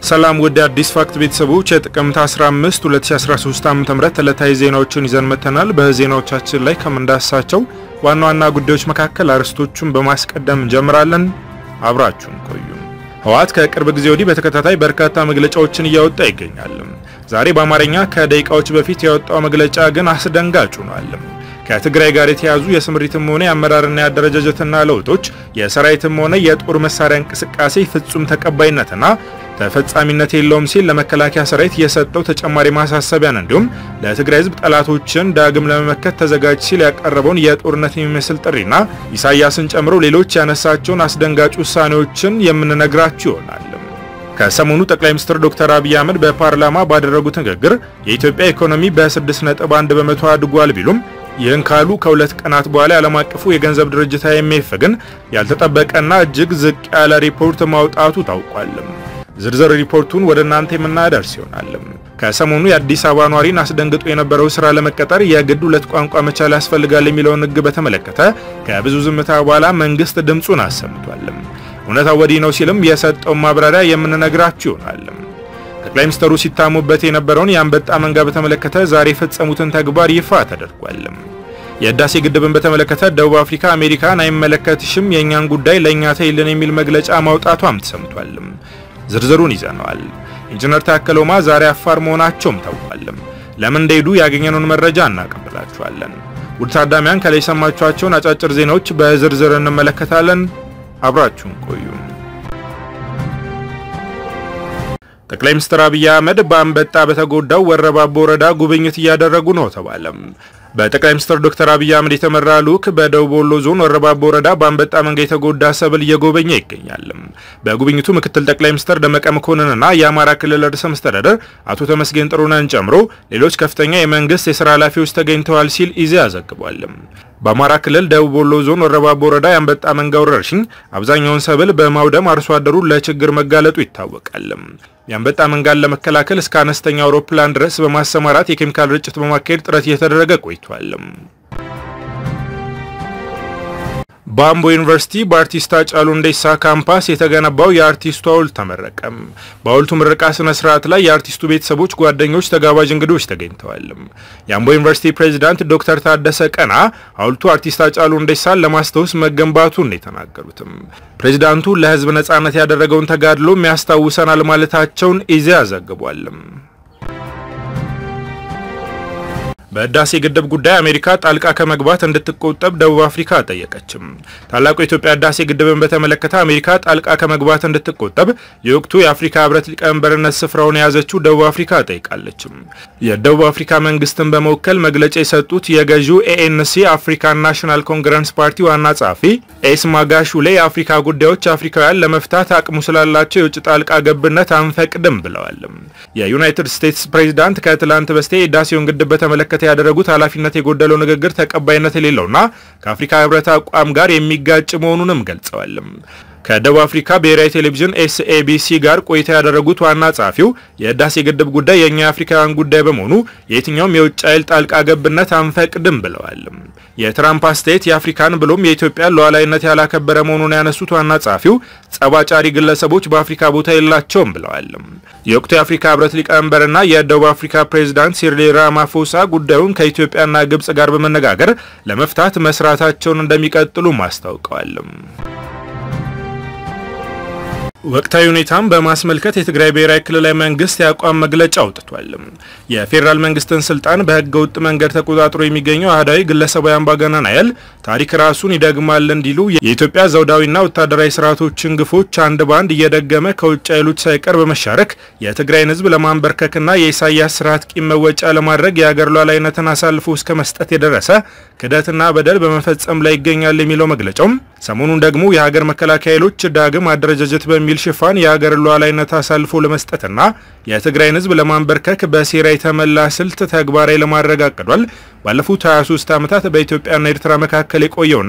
ሰላም ወደ አዲስ ፋክት ቤተሰቦች የጥቅምት 15 2013 ዓ.ም ዕለታዊ ዜናዎችን ይዘን መተናል። በዜናዎቻችን ላይ ከምንዳስሳቸው ዋና ዋና ጉዳዮች መካከል አርዕስቶቹን በማስቀደም እንጀምራለን። አብራችሁን ቆዩ። ህወሓት ከቅርብ ጊዜ ወዲህ በተከታታይ በርካታ መግለጫዎችን እያወጣ ይገኛል። ዛሬ በአማርኛ ከደቂቃዎች በፊት ያወጣው መግለጫ ግን አስደንጋጭ ሆኗል። ከትግራይ ጋር የተያዙ የስምሪትም ሆነ የአመራርና የአደረጃጀትና ለውጦች የሰራዊትም ሆነ የጦር መሳሪያ እንቅስቃሴ ፍጹም ተቀባይነትና ተፈጻሚነት የለውም ሲል ለመከላከያ ሰራዊት የሰጠው ተጨማሪ ማሳሰቢያን እንዲሁም ለትግራይ ህዝብ ጠላቶችን ዳግም ለመመከት ተዘጋጅ ሲል ያቀረበውን የጦርነት የሚመስል ጥሪና ኢሳያስን ጨምሮ ሌሎች ያነሳቸውን አስደንጋጭ ውሳኔዎችን የምንነግራችሁ ይሆናል። ከሰሞኑ ጠቅላይ ሚኒስትር ዶክተር አብይ አህመድ በፓርላማ ባደረጉት ንግግር የኢትዮጵያ ኢኮኖሚ በ6.1 በመቶ አድጓል ቢሉም ይህን ካሉ ከሁለት ቀናት በኋላ የዓለም አቀፉ የገንዘብ ድርጅት አይኤምኤፍ ግን ያልተጠበቀና እጅግ ዝቅ ያለ ሪፖርት ማውጣቱ ታውቋል። ዝርዝር ሪፖርቱን ወደ እናንተ የምናደርስ ይሆናል። ከሰሞኑ የአዲስ አበባ ኗሪን አስደንግጦ የነበረው ስራ ለመቀጠር የግድ ሁለት ቋንቋ መቻል ያስፈልጋል የሚለውን ሕግ በተመለከተ ከብዙ ዝምታ በኋላ መንግስት ድምፁን አሰምቷል። እውነታው ወዲህ ነው ሲልም የሰጠውን ማብራሪያ የምንነግራችሁ ይሆናል። ጠቅላይ ሚኒስትሩ ሲታሙበት የነበረውን የአንበጣ መንጋ በተመለከተ ዛሬ የፈጸሙትን ተግባር ይፋ ተደርጓል። የህዳሴ ግድብን በተመለከተ ደቡብ አፍሪካ አሜሪካን አይመለከትሽም፣ የእኛን ጉዳይ ለእኛ ተይልን የሚል መግለጫ ማውጣቷም ተሰምቷል። ዝርዝሩን ይዘነዋል። ኢንጂነር ታከለ ኡማ ዛሬ አፋር መሆናቸውም ታውቋል። ለምን እንደሄዱ ያገኘነውን መረጃ እናቀብላችኋለን። ውድ ታዳሚያን ከላይ የሰማችኋቸውን አጫጭር ዜናዎች በዝርዝር እንመለከታለን። አብራችሁን ቆዩ። ጠቅላይ ሚኒስትር አብይ አህመድ በአንበጣ በተጎዳው ወረባቦ ወረዳ ጉብኝት እያደረጉ ነው ተባለ። በጠቅላይ ሚኒስትር ዶክተር አብይ አህመድ የተመራ ልዑክ በደቡብ ወሎ ዞን ወረባቦ ወረዳ በአንበጣ መንጋ የተጎዳ ሰብል እየጎበኘ ይገኛል። በጉብኝቱ ምክትል ጠቅላይ ሚኒስትር ደመቀ መኮንንና የአማራ ክልል ርዕሰ መስተዳደር አቶ ተመስገን ጥሩነህን ጨምሮ ሌሎች ከፍተኛ የመንግስት የስራ ኃላፊዎች ተገኝተዋል ሲል ኢዜአ ዘግቧል። በአማራ ክልል ደቡብ ወሎ ዞን ወረባቦ ወረዳ የአንበጣ መንጋ ወረርሽኝ አብዛኛውን ሰብል በማውደም አርሶ አደሩ ለችግር መጋለጡ ይታወቃል። የአንበጣ መንጋን ለመከላከል እስከ አነስተኛ አውሮፕላን ድረስ በማሰማራት የኬሚካል ርጭት በማካሄድ ጥረት እየተደረገ ቆይቷል። በአምቦ ዩኒቨርሲቲ በአርቲስት ሃጫሉ ሁንዴሳ ካምፓስ የተገነባው የአርቲስቱ ሐውልት ተመረቀ። በሐውልቱ ምረቃ ስነ ስርዓት ላይ የአርቲስቱ ቤተሰቦች፣ ጓደኞች፣ ተጋባዥ እንግዶች ተገኝተዋል። የአምቦ ዩኒቨርሲቲ ፕሬዚዳንት ዶክተር ታደሰ ቀና ሐውልቱ አርቲስት ሃጫሉ ሁንዴሳን ለማስታወስ መገንባቱን የተናገሩትም ፕሬዚዳንቱ ለሕዝብ ነጻነት ያደረገውን ተጋድሎም ያስታውሰናል ማለታቸውን ኢዜአ ዘግቧል። በህዳሴ ግድብ ጉዳይ አሜሪካ ጣልቃ ከመግባት እንድትቆጠብ ደቡብ አፍሪካ ጠየቀችም። ታላቁ የኢትዮጵያ ህዳሴ ግድብን በተመለከተ አሜሪካ ጣልቃ ከመግባት እንድትቆጠብ የወቅቱ የአፍሪካ ህብረት ሊቀመንበርነት ስፍራውን የያዘችው ደቡብ አፍሪካ ጠይቃለችም። የደቡብ አፍሪካ መንግስትን በመወከል መግለጫ የሰጡት የገዢው ኤኤንሲ አፍሪካን ናሽናል ኮንግረስ ፓርቲ ዋና ጸሐፊ ኤስ ማጋሹሌ የአፍሪካ ጉዳዮች አፍሪካውያን ለመፍታት አቅሙ ስላላቸው የውጭ ጣልቃ ገብነት አንፈቅድም ብለዋል። የዩናይትድ ስቴትስ ፕሬዚዳንት ከትላንት በስቲያ የህዳሴውን ግድብ በተመለከተ ያደረጉት ኃላፊነት የጎደለው ንግግር ተቀባይነት የሌለውና ከአፍሪካ ህብረት አቋም ጋር የሚጋጭ መሆኑንም ገልጸዋል። ከደቡብ አፍሪካ ብሔራዊ ቴሌቪዥን ኤስኤቢሲ ጋር ቆይታ ያደረጉት ዋና ጸሐፊው የህዳሴ ግድብ ጉዳይ የእኛ የአፍሪካውያን ጉዳይ በመሆኑ የየትኛውም የውጭ ኃይል ጣልቃ ገብነት አንፈቅድም ብለዋል። የትራምፕ አስተያየት የአፍሪካን ብሎም የኢትዮጵያን ሉዓላዊነት ያላከበረ መሆኑን ያነሱት ዋና ጸሐፊው ጸባጫሪ ግለሰቦች በአፍሪካ ቦታ የላቸውም ብለዋል። የወቅቱ የአፍሪካ ህብረት ሊቀመንበርና የደቡብ አፍሪካ ፕሬዚዳንት ሲሪል ራማፎሳ ጉዳዩን ከኢትዮጵያና ግብጽ ጋር በመነጋገር ለመፍታት መስራታቸውን እንደሚቀጥሉም አስታውቀዋል። ወቅታዊ ሁኔታን በማስመልከት የትግራይ ብሔራዊ ክልላዊ መንግስት የአቋም መግለጫ አውጥቷል። የፌዴራል መንግስትን ስልጣን በህገ ወጥ መንገድ ተቆጣጥሮ የሚገኘው አህዳዊ ግለሰባዊ አምባገነን ኃይል ታሪክ ራሱን ይደግማል እንዲሉ የኢትዮጵያ ዘውዳዊና ወታደራዊ ስርዓቶችን ግፎች አንድ በአንድ እየደገመ ከውጭ ኃይሎች ሳይቀር በመሻረክ የትግራይን ህዝብ ለማንበርከክና የኢሳያስ ስርዓት ቂም መወጫ ለማድረግ የሀገር ሉዓላዊነትን አሳልፎ እስከ መስጠት የደረሰ ክደትና በደል በመፈጸም ላይ ይገኛል የሚለው መግለጫውም ሰሞኑን ደግሞ የሀገር መከላከያ ኃይሎች ዳግም አደረጃጀት በሚል ሽፋን የሀገር ሉዓላዊነት አሳልፎ ለመስጠትና የትግራይን ህዝብ ለማንበርከክ በሴራ የተመላ ስልት ተግባራዊ ለማድረግ አቅዷል። ባለፉት 23 ዓመታት በኢትዮጵያና ኤርትራ መካከል የቆየውና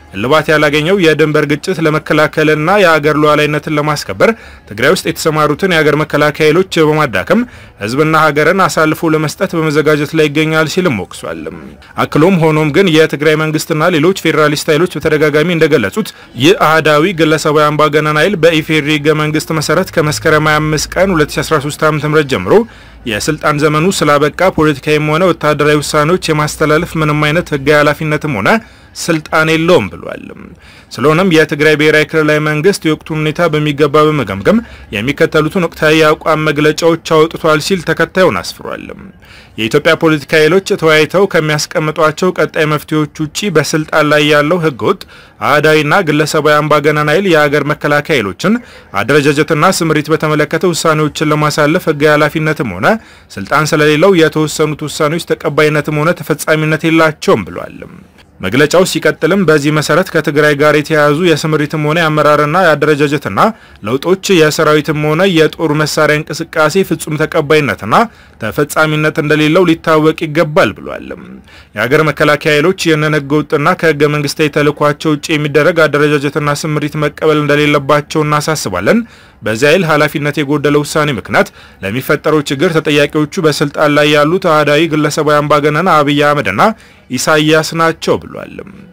እልባት ያላገኘው የድንበር ግጭት ለመከላከልና የሀገር ሉዓላዊነትን ለማስከበር ትግራይ ውስጥ የተሰማሩትን የሀገር መከላከያ ኃይሎች በማዳከም ህዝብና ሀገርን አሳልፎ ለመስጠት በመዘጋጀት ላይ ይገኛል ሲልም ወቅሷል። አክሎም ሆኖም ግን የትግራይ መንግስትና ሌሎች ፌዴራሊስት ኃይሎች በተደጋጋሚ እንደገለጹት ይህ አህዳዊ ግለሰባዊ አምባገነን ኃይል በኢፌዴሪ ህገ መንግስት መሰረት ከመስከረም 25 ቀን 2013 ዓ.ም ጀምሮ የስልጣን ዘመኑ ስላበቃ ፖለቲካዊም ሆነ ወታደራዊ ውሳኔዎች የማስተላለፍ ምንም አይነት ህጋዊ ኃላፊነትም ሆነ ስልጣን የለውም ብሏል። ስለሆነም የትግራይ ብሔራዊ ክልላዊ መንግስት የወቅቱን ሁኔታ በሚገባ በመገምገም የሚከተሉትን ወቅታዊ የአቋም መግለጫዎች አውጥቷል ሲል ተከታዩን አስፍሯል። የኢትዮጵያ ፖለቲካ ኃይሎች ተወያይተው ከሚያስቀምጧቸው ቀጣይ መፍትሄዎች ውጪ በስልጣን ላይ ያለው ህገወጥ አህዳዊና ግለሰባዊ አምባገነን ኃይል የሀገር መከላከያ ኃይሎችን አደረጃጀትና ስምሪት በተመለከተ ውሳኔዎችን ለማሳለፍ ህጋዊ ኃላፊነትም ሆነ ስልጣን ስለሌለው የተወሰኑት ውሳኔዎች ተቀባይነትም ሆነ ተፈጻሚነት የላቸውም ብሏል። መግለጫው ሲቀጥልም በዚህ መሰረት ከትግራይ ጋር የተያያዙ የስምሪትም ሆነ የአመራርና የአደረጃጀትና ለውጦች የሰራዊትም ሆነ የጦር መሳሪያ እንቅስቃሴ ፍጹም ተቀባይነትና ተፈጻሚነት እንደሌለው ሊታወቅ ይገባል ብሏል። የሀገር መከላከያ ኃይሎች ይህንን ህገ ወጥና ከህገ መንግስታዊ ተልዕኳቸው ውጭ የሚደረግ አደረጃጀትና ስምሪት መቀበል እንደሌለባቸው እናሳስባለን። በዚህ ኃይል ኃላፊነት የጎደለው ውሳኔ ምክንያት ለሚፈጠረው ችግር ተጠያቂዎቹ በስልጣን ላይ ያሉት አህዳዊ ግለሰባዊ አምባገነን አብይ አህመድና ኢሳያስ ናቸው ብሏል።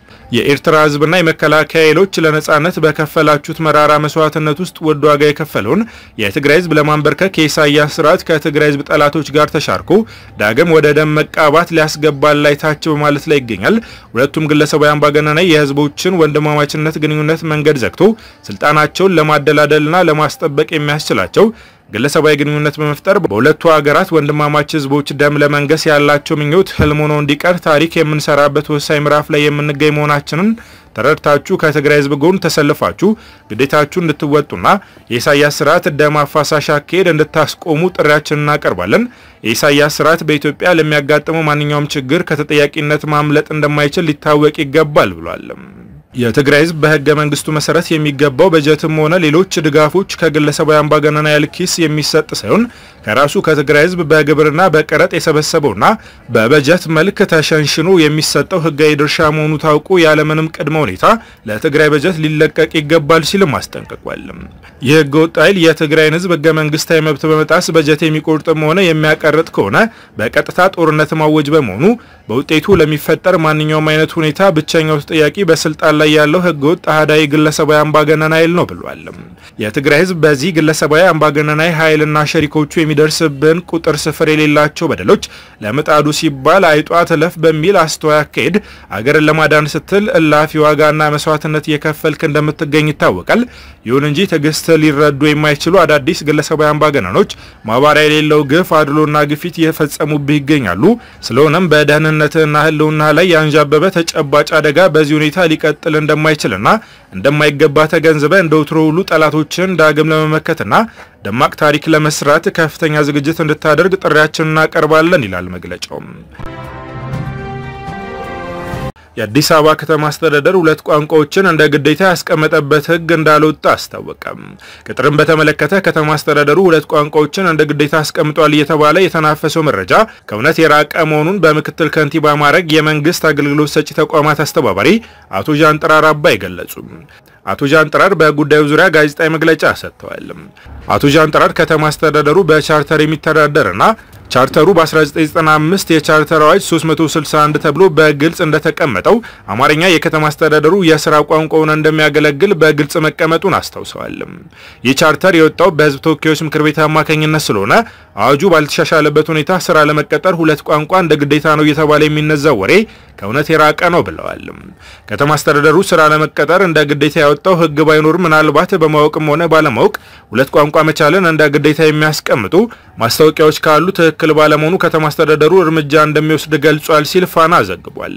የኤርትራ ህዝብና የመከላከያ ኃይሎች ለነጻነት በከፈላችሁት መራራ መስዋዕትነት ውስጥ ውድ ዋጋ የከፈለውን የትግራይ ህዝብ ለማንበርከክ የኢሳያስ ስርዓት ከትግራይ ህዝብ ጠላቶች ጋር ተሻርኮ ዳግም ወደ ደም መቃባት ሊያስገባል ላይ ታች በማለት ላይ ይገኛል። ሁለቱም ግለሰባዊ አምባገነናዊ የህዝቦችን ወንድማማችነት ግንኙነት መንገድ ዘግቶ ስልጣናቸውን ለማደላደልና ለማስጠበቅ የሚያስችላቸው ግለሰባዊ ግንኙነት በመፍጠር በሁለቱ ሀገራት ወንድማማች ህዝቦች ደም ለመንገስ ያላቸው ምኞት ህልም ሆኖ እንዲቀር ታሪክ የምንሰራበት ወሳኝ ምዕራፍ ላይ የምንገኝ መሆናችንን ተረድታችሁ ከትግራይ ህዝብ ጎን ተሰልፋችሁ ግዴታችሁ እንድትወጡና የኢሳያስ ስርዓት ደም አፋሳሽ አካሄድ እንድታስቆሙ ጥሪያችንን እናቀርባለን። የኢሳያስ ስርዓት በኢትዮጵያ ለሚያጋጥመው ማንኛውም ችግር ከተጠያቂነት ማምለጥ እንደማይችል ሊታወቅ ይገባል ብሏል። የትግራይ ህዝብ በህገ መንግስቱ መሰረት የሚገባው በጀትም ሆነ ሌሎች ድጋፎች ከግለሰባዊ አምባገነናዊ ኃይል ኪስ የሚሰጥ ሳይሆን ከራሱ ከትግራይ ህዝብ በግብርና በቀረጥ የሰበሰበውና በበጀት መልክ ተሸንሽኖ የሚሰጠው ህጋዊ ድርሻ መሆኑ ታውቆ ያለምንም ቅድመ ሁኔታ ለትግራይ በጀት ሊለቀቅ ይገባል ሲልም አስጠንቅቋል። ይህ ህገ ወጥ ኃይል የትግራይን ህዝብ ህገ መንግስታዊ መብት በመጣስ በጀት የሚቆርጥም ሆነ የሚያቀርጥ ከሆነ በቀጥታ ጦርነት ማወጅ በመሆኑ በውጤቱ ለሚፈጠር ማንኛውም አይነት ሁኔታ ብቸኛው ተጠያቂ በስልጣን ላይ ያለው ህገ ወጥ አህዳዊ ግለሰባዊ አምባገነን ኃይል ነው ብሏል። የትግራይ ህዝብ በዚህ ግለሰባዊ አምባገነናዊ ኃይልና ሸሪኮቹ የሚደርስብን ቁጥር ስፍር የሌላቸው በደሎች ለምጣዱ ሲባል አይጧ ትለፍ በሚል አስተዋይ አካሄድ አገርን ለማዳን ስትል እላፊ ዋጋና መስዋዕትነት እየከፈልክ እንደምትገኝ ይታወቃል። ይሁን እንጂ ትዕግስት ሊረዱ የማይችሉ አዳዲስ ግለሰባዊ አምባገነኖች ማባሪያ የሌለው ግፍ፣ አድሎና ግፊት እየፈጸሙብህ ይገኛሉ። ስለሆነም በደህንነትህና ህልውና ላይ ያንዣበበ ተጨባጭ አደጋ በዚህ ሁኔታ ሊቀጥል እንደማይችልና እንደማይገባ ተገንዝበ እንደ ወትሮ ሁሉ ጠላቶችን ዳግም ለመመከትና ደማቅ ታሪክ ለመስራት ከፍተኛ ዝግጅት እንድታደርግ ጥሪያችንን እናቀርባለን ይላል መግለጫው። የአዲስ አበባ ከተማ አስተዳደር ሁለት ቋንቋዎችን እንደ ግዴታ ያስቀመጠበት ሕግ እንዳልወጣ አስታወቀም። ቅጥርን በተመለከተ ከተማ አስተዳደሩ ሁለት ቋንቋዎችን እንደ ግዴታ አስቀምጧል እየተባለ የተናፈሰው መረጃ ከእውነት የራቀ መሆኑን በምክትል ከንቲባ ማዕረግ የመንግስት አገልግሎት ሰጪ ተቋማት አስተባባሪ አቶ ዣንጥራር አባይ ገለጹ። አቶ ዣንጥራር በጉዳዩ ዙሪያ ጋዜጣዊ መግለጫ ሰጥተዋል። አቶ ዣንጥራር ከተማ አስተዳደሩ በቻርተር የሚተዳደርና ቻርተሩ በ1995 የቻርተር አዋጅ 361 ተብሎ በግልጽ እንደተቀመጠው አማርኛ የከተማ አስተዳደሩ የስራ ቋንቋውን እንደሚያገለግል በግልጽ መቀመጡን አስታውሰዋል። ይህ ቻርተር የወጣው በህዝብ ተወካዮች ምክር ቤት አማካኝነት ስለሆነ አዋጁ ባልተሻሻለበት ሁኔታ ስራ ለመቀጠር ሁለት ቋንቋ እንደ ግዴታ ነው እየተባለ የሚነዛው ወሬ ከእውነት የራቀ ነው ብለዋል። ከተማ አስተዳደሩ ስራ ለመቀጠር እንደ ግዴታ ያወጣው ህግ ባይኖር ምናልባት በማወቅም ሆነ ባለማወቅ ሁለት ቋንቋ መቻልን እንደ ግዴታ የሚያስቀምጡ ማስታወቂያዎች ካሉ ትክክል ባለመሆኑ ከተማ አስተዳደሩ እርምጃ እንደሚወስድ ገልጿል ሲል ፋና ዘግቧል።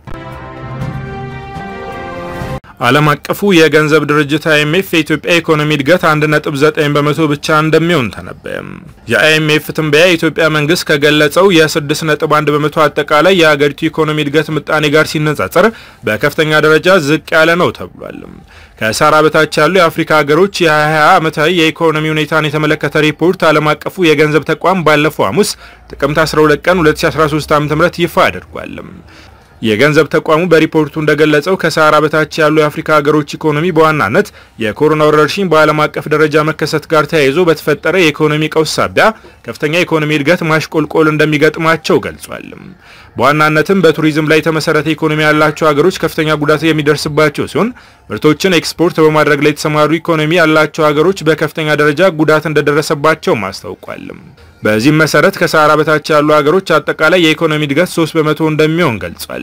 ዓለም አቀፉ የገንዘብ ድርጅት አይኤምኤፍ የኢትዮጵያ ኢኮኖሚ እድገት 1.9 በመቶ ብቻ እንደሚሆን ተነበየ። የአይኤምኤፍ ትንበያ የኢትዮጵያ መንግስት ከገለጸው የ6.1 በመቶ አጠቃላይ የሀገሪቱ ኢኮኖሚ እድገት ምጣኔ ጋር ሲነጻጸር በከፍተኛ ደረጃ ዝቅ ያለ ነው ተብሏል። ከሳራ በታች ያሉ የአፍሪካ ሀገሮች የ2020 ዓመታዊ የኢኮኖሚ ሁኔታን የተመለከተ ሪፖርት ዓለም አቀፉ የገንዘብ ተቋም ባለፈው ሐሙስ ጥቅምት 12 ቀን 2013 ዓ.ም ይፋ አድርጓል። የገንዘብ ተቋሙ በሪፖርቱ እንደገለጸው ከሰሃራ በታች ያሉ የአፍሪካ ሀገሮች ኢኮኖሚ በዋናነት የኮሮና ወረርሽኝ በዓለም አቀፍ ደረጃ መከሰት ጋር ተያይዞ በተፈጠረ የኢኮኖሚ ቀውስ ሳቢያ ከፍተኛ የኢኮኖሚ እድገት ማሽቆልቆል እንደሚገጥማቸው ገልጿል። በዋናነትም በቱሪዝም ላይ የተመሰረተ ኢኮኖሚ ያላቸው ሀገሮች ከፍተኛ ጉዳት የሚደርስባቸው ሲሆን ምርቶችን ኤክስፖርት በማድረግ ላይ የተሰማሩ ኢኮኖሚ ያላቸው ሀገሮች በከፍተኛ ደረጃ ጉዳት እንደደረሰባቸውም አስታውቋል። በዚህም መሰረት ከሰሃራ በታች ያሉ ሀገሮች አጠቃላይ የኢኮኖሚ እድገት 3 በመቶ እንደሚሆን ገልጿል።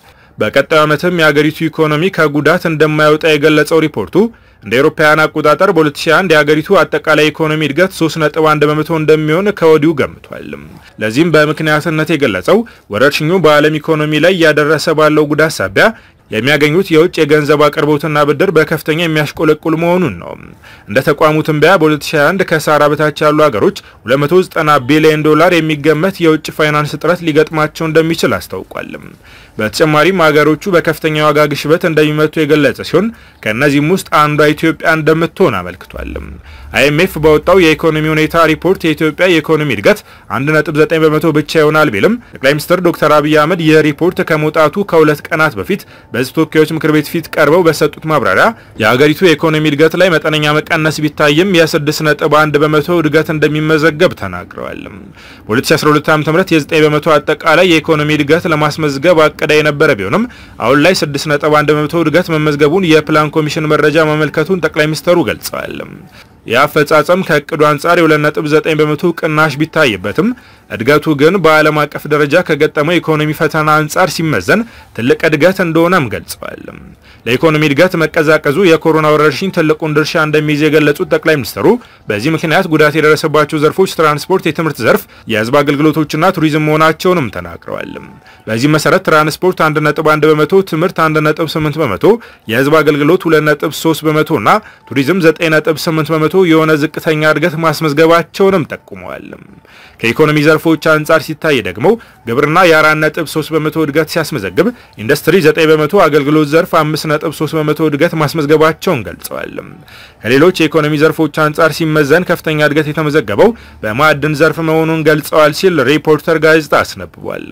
በቀጣዩ ዓመትም የሀገሪቱ ኢኮኖሚ ከጉዳት እንደማይወጣ የገለጸው ሪፖርቱ እንደ አውሮፓውያን አቆጣጠር በ2001 የሀገሪቱ አጠቃላይ ኢኮኖሚ እድገት 3.1 በመቶ እንደሚሆን ከወዲሁ ገምቷል። ለዚህም በምክንያትነት የገለጸው ወረርሽኙ በዓለም ኢኮኖሚ ላይ እያደረሰ ባለው ጉዳት ሳቢያ የሚያገኙት የውጭ የገንዘብ አቅርቦትና ብድር በከፍተኛ የሚያሽቆለቁል መሆኑን ነው። እንደ ተቋሙ ትንበያ በ2021 ከሰሃራ በታች ያሉ ሀገሮች 290 ቢሊዮን ዶላር የሚገመት የውጭ ፋይናንስ እጥረት ሊገጥማቸው እንደሚችል አስታውቋል። በተጨማሪም ሀገሮቹ በከፍተኛ ዋጋ ግሽበት እንደሚመቱ የገለጸ ሲሆን ከእነዚህም ውስጥ አንዷ ኢትዮጵያ እንደምትሆን አመልክቷል። አይኤምኤፍ ባወጣው የኢኮኖሚ ሁኔታ ሪፖርት የኢትዮጵያ የኢኮኖሚ እድገት 1.9 በመቶ ብቻ ይሆናል ቢልም ጠቅላይ ሚኒስትር ዶክተር አብይ አህመድ ይህ ሪፖርት ከመውጣቱ ከሁለት ቀናት በፊት በሕዝብ ተወካዮች ምክር ቤት ፊት ቀርበው በሰጡት ማብራሪያ የሀገሪቱ የኢኮኖሚ እድገት ላይ መጠነኛ መቀነስ ቢታይም የ6.1 በመቶ እድገት እንደሚመዘገብ ተናግረዋል። በ2012 ዓ ም የ9 በመቶ አጠቃላይ የኢኮኖሚ እድገት ለማስመዝገብ አቅዳ የነበረ ቢሆንም አሁን ላይ 6.1 በመቶ እድገት መመዝገቡን የፕላን ኮሚሽን መረጃ ማመልከቱን ጠቅላይ ሚኒስትሩ ገልጸዋል። የአፈጻጸም ከእቅዱ አንጻር የ2.9 በመቶ ቅናሽ ቢታይበትም እድገቱ ግን በዓለም አቀፍ ደረጃ ከገጠመው የኢኮኖሚ ፈተና አንጻር ሲመዘን ትልቅ እድገት እንደሆነም ገልጸዋል። ለኢኮኖሚ እድገት መቀዛቀዙ የኮሮና ወረርሽኝ ትልቁን ድርሻ እንደሚይዝ የገለጹት ጠቅላይ ሚኒስትሩ በዚህ ምክንያት ጉዳት የደረሰባቸው ዘርፎች ትራንስፖርት፣ የትምህርት ዘርፍ፣ የህዝብ አገልግሎቶችና ቱሪዝም መሆናቸውንም ተናግረዋል። በዚህ መሰረት ትራንስፖርት 1.1 በመቶ፣ ትምህርት 1.8 በመቶ፣ የህዝብ አገልግሎት 2.3 በመቶ እና ቱሪዝም 9.8 በመቶ የሆነ ዝቅተኛ እድገት ማስመዝገባቸውንም ጠቁመዋል። ከኢኮኖሚ ዘርፎች አንጻር ሲታይ ደግሞ ግብርና የ4.3 በመቶ እድገት ሲያስመዘግብ ኢንዱስትሪ 9 በመቶ፣ አገልግሎት ዘርፍ 5.3 በመቶ እድገት ማስመዝገባቸውን ገልጸዋል። ከሌሎች የኢኮኖሚ ዘርፎች አንጻር ሲመዘን ከፍተኛ እድገት የተመዘገበው በማዕድን ዘርፍ መሆኑን ገልጸዋል ሲል ሪፖርተር ጋዜጣ አስነብቧል።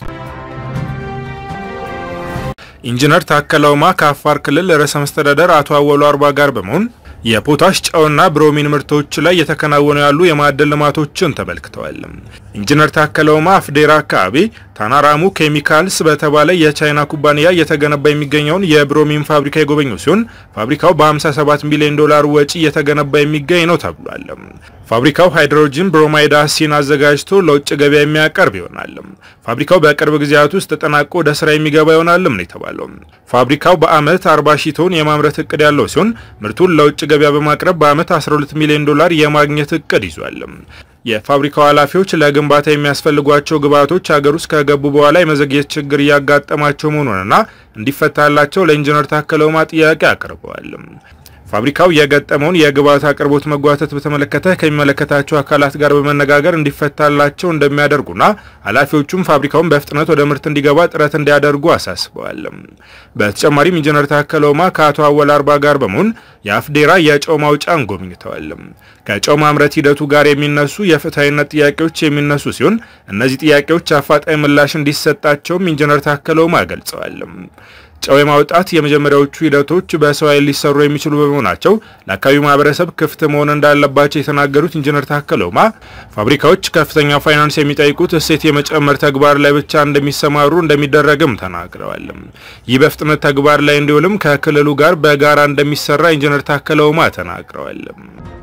ኢንጂነር ታከለ ኡማ ከአፋር ክልል ርዕሰ መስተዳደር አቶ አወሉ አርባ ጋር በመሆን የፖታሽ ጨውና ብሮሚን ምርቶች ላይ የተከናወኑ ያሉ የማዕድን ልማቶችን ተመልክተዋል። ኢንጂነር ታከለ ኡማ አፍዴራ አካባቢ ታናራሙ ኬሚካልስ በተባለ የቻይና ኩባንያ እየተገነባ የሚገኘውን የብሮሚን ፋብሪካ የጎበኙ ሲሆን ፋብሪካው በ57 ሚሊዮን ዶላር ወጪ እየተገነባ የሚገኝ ነው ተብሏል። ፋብሪካው ሃይድሮጂን ብሮማይድ አሲን አዘጋጅቶ ለውጭ ገበያ የሚያቀርብ ይሆናል። ፋብሪካው በቅርብ ጊዜያት ውስጥ ተጠናቆ ወደ ስራ የሚገባ ይሆናልም ነው የተባለው። ፋብሪካው በአመት 40 ሺህ ቶን የማምረት እቅድ ያለው ሲሆን ምርቱን ለውጭ ገበያ በማቅረብ በአመት 12 ሚሊዮን ዶላር የማግኘት እቅድ ይዟል። የፋብሪካው ኃላፊዎች ለግንባታ የሚያስፈልጓቸው ግብዓቶች ሀገር ውስጥ ከገቡ በኋላ የመዘግየት ችግር እያጋጠማቸው መሆኑንና እንዲፈታላቸው ለኢንጂነር ታከለ ኡማ ጥያቄ አቅርበዋል። ፋብሪካው የገጠመውን የግብዓት አቅርቦት መጓተት በተመለከተ ከሚመለከታቸው አካላት ጋር በመነጋገር እንዲፈታላቸው እንደሚያደርጉና ኃላፊዎቹም ፋብሪካውን በፍጥነት ወደ ምርት እንዲገባ ጥረት እንዲያደርጉ አሳስበዋል። በተጨማሪም ኢንጂነር ታከለ ኡማ ከአቶ አወል አርባ ጋር በመሆን የአፍዴራ የጨው ማውጫን ጎብኝተዋል። ከጨው ማምረት ሂደቱ ጋር የሚነሱ የፍትሐዊነት ጥያቄዎች የሚነሱ ሲሆን እነዚህ ጥያቄዎች አፋጣኝ ምላሽ እንዲሰጣቸውም ኢንጂነር ታከለ ኡማ ገልጸዋል። ጨው የማውጣት የመጀመሪያዎቹ ሂደቶች በሰው ኃይል ሊሰሩ የሚችሉ በመሆናቸው ለአካባቢው ማህበረሰብ ክፍት መሆን እንዳለባቸው የተናገሩት ኢንጂነር ታከለ ኡማ ፋብሪካዎች ከፍተኛ ፋይናንስ የሚጠይቁት እሴት የመጨመር ተግባር ላይ ብቻ እንደሚሰማሩ እንደሚደረግም ተናግረዋል። ይህ በፍጥነት ተግባር ላይ እንዲውልም ከክልሉ ጋር በጋራ እንደሚሰራ ኢንጂነር ታከለ ኡማ ተናግረዋል።